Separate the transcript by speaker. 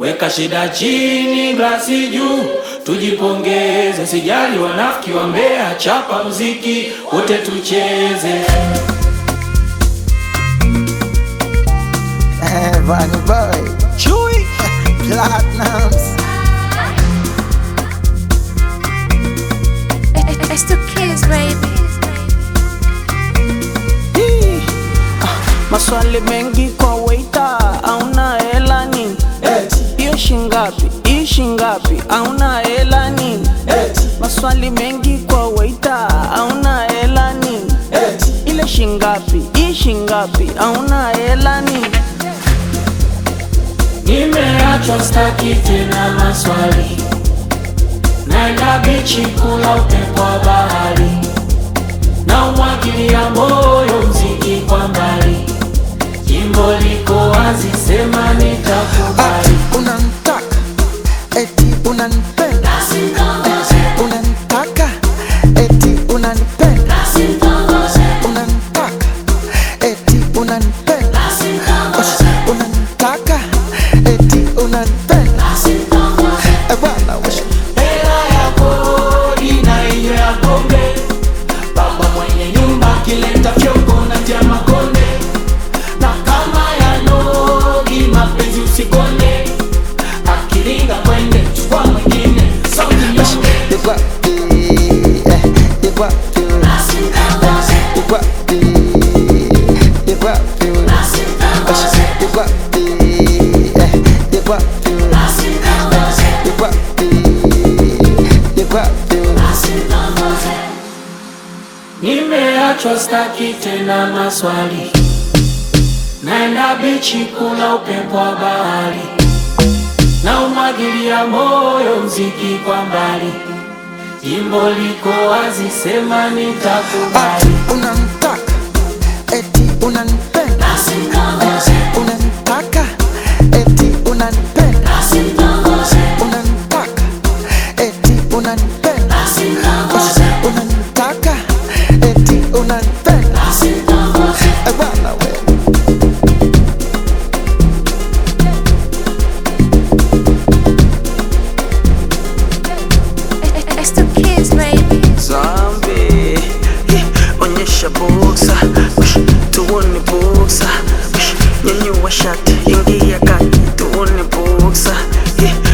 Speaker 1: Weka shida chini, glasi juu, tujipongeze. Sijali wanafiki wa Mbeya, chapa mziki wote tucheze.
Speaker 2: Vanny Boy, Chewy, Platinums.
Speaker 3: It's the kids, baby.
Speaker 4: Hii, ah, Maswali mengi kwa waita, auna hela nini? Hiyo shingapi? Hii shingapi? Auna hela nini? Maswali mengi kwa waita, auna hela nini? Ile shingapi? Hii shingapi? Auna hela nini?
Speaker 1: Nimeachwa staki tena maswali, naenda bichi kula upepo wa bahari, na umwagilia moyo mziki kwa mbali, jimbo liko wazi, sema nitakubali.
Speaker 2: Unanitaka, eti unanipenda. Unanitaka, eti unanipenda. Unanitaka, eti unanipenda. Unanitaka, eti unanipenda. Eh, bwana, wewe.
Speaker 1: Hela ya kodi na hiyo ya pombe, baba mwenye nyumba akileta fyongo na tia makonde, na kama ya nogi mapenzi usikonde, akiringa kwende chukua mwingine sauti nyonge.
Speaker 2: You got the, eh, you got the, you got the, you got the, you got the, eh, you got the, you got the, you got the.
Speaker 1: Nimeachwa staki tena maswali, naenda bichi kula upepo wa bahari, na umwagilia moyo mziki kwa mbali, jimbo liko wazi, sema nitakubali.
Speaker 2: Unanitaka, eti unanipenda. Unanitaka, eti unanipenda. Unanitaka, eti unanipenda. Unanitaka, eti unanipenda. Eh, bwana wewe.
Speaker 3: It's the kids, baby.
Speaker 4: Zombie, yeah, onyesha boksa, Ush, tuone boksa, Ush, nyanyua shati, ingia kati, tuone boksa, yeah,